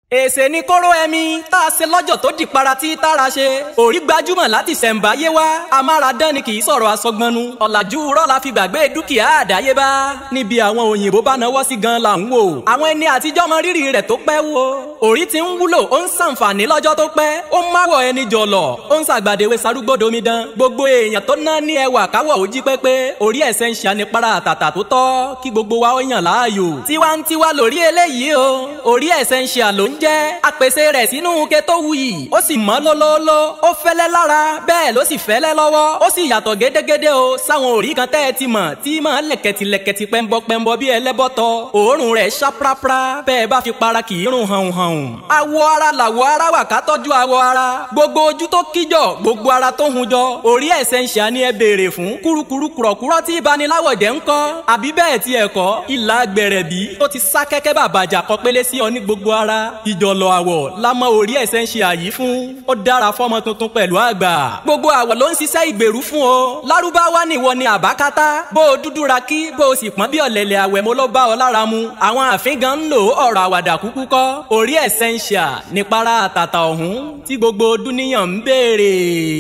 èsè ni kóró ẹmi tá a ṣe lọ́jọ́ tó di para tí tára ṣe òrí gbajúmọ̀ láti ṣẹ̀ǹbáyé wá amáradán ni kì í sọ̀rọ̀ asọgbọnnu ọ̀làjú rọ́ la fi gbàgbé dúkìá àdáyébá níbi àwọn òyìnbó bá náwó sí gan la ń wò àwọn ẹni àtijọ́ mọ rírì rẹ̀ tó pẹ́ wo òrí ti ń wúlò ó ń ṣàǹfààní lọ́jọ́ tó pẹ́ ó ń máwọ̀ ẹni jọ̀lọ̀ ó ń ṣàgbàdéwé sarúgbòdo omidan gbogbo èèyàn tó ná ní ẹwà káwọ̀ ó jí pépé orí ẹ̀sẹ̀ ń ṣàní para àtàtà tó tọ́ kí gbogbo wa ó yàn láàyò tiwantiwa lórí eléyìí o orí ẹ̀sẹ̀ ń ṣe àlò ń jẹ́ apèsè rẹ̀ sínú ke tó wuyì ó sì mọ́ lólóóló ó fẹ́lẹ́ lára bẹ́ẹ̀ ló sì fẹ́lẹ́ lọ́wọ́ ó sì yàtọ̀ gédégédé o sáwọn òrí kan tẹ́ ẹ ti mọ̀ tí máa lẹ̀kẹ̀tì lẹ̀kẹ̀tì pẹ́ńbọ́ pẹ́ńbọ́ bí ẹlẹ́bọ́tọ̀ òórùn rẹ̀ ṣá prapra bẹ́ẹ̀ bá fi para kì í rùn hàn hàn awọ ara làwọ ara wà ká tọ́jú awọ ara gbogbo ojú tó kíjọ gbogbo ara tó hun jọ orí ẹ̀sẹ̀ ń ṣà ni ẹ béèrè fún kúrukúru kùrọ̀kúrọ̀ tí ìbaniláwọ̀ jẹ́ ń kọ́ àbí bẹ́ẹ̀ ti ẹ̀kọ́ ìlà gbẹ̀rẹ̀bí tó ti sá kẹ́kẹ́ bàbàjà kọ́ pélé sí ọ ní gbogbo ara ìjọlọ àwọ̀ lámọ orí ẹ̀sẹ̀ ń ṣe àyí fún ó dára fọ́mọ tuntun pẹ̀lú àgbà gbogbo àwọ̀ ló ń ṣiṣẹ́ ìgbèrú fún o lárúbáwá nìwọ ni àbákátá bó o dúdú ra kí bó o sì pọ́n bí ọ̀lẹ̀lẹ̀ àwẹ̀ mo ló bá ọ lára mu àwọn àfin gan ń lò ọ̀rọ̀ àwàdà kúkú kọ́ orí ẹ̀sẹ̀ ń ṣà nípara àtàtà ọ̀hún tí gbogbo dúníyàn ń béèrè.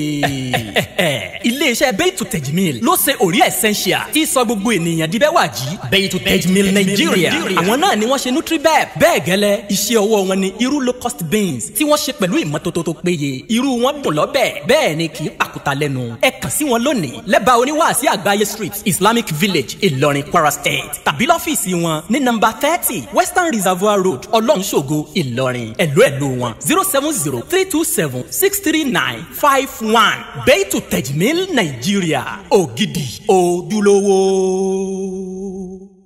iléeṣẹ́ bẹ́ẹ̀tù tẹ̀jìmíl ló ṣe orí essential tí sọ gbogbo ènìyàn di bẹ́ẹ̀ wà jí bẹ́ẹ̀tù tẹ̀jìmíl nàìjíríà àwọn náà ni wọ́n ṣe nutribep bẹ́ẹ̀ gẹ́lẹ́ iṣẹ́ ọwọ́ wọn ni irú low cost beans tí wọ́n ṣe pẹ̀lú ìmọ́tótó tó péye irú wọn dùn lọ́bẹ̀ bẹ́ẹ̀ ni kì í pàkúta lẹ́nu ẹ kàn sí wọn lónìí lẹ́bàá oníwàásí àgbáyé street islamic village ìlọrin kwara state tàbí lọ́fíìsì wọn ní nọ́mbà thirty western reservoir road ọlọ́runṣògo ìlọrin ẹ̀lú ẹ̀lú wọn zero seven zero three two seven six three nine five one bẹ́ẹ̀tù tẹ̀jìmíl nàìjíríà ògidì ojúlówó.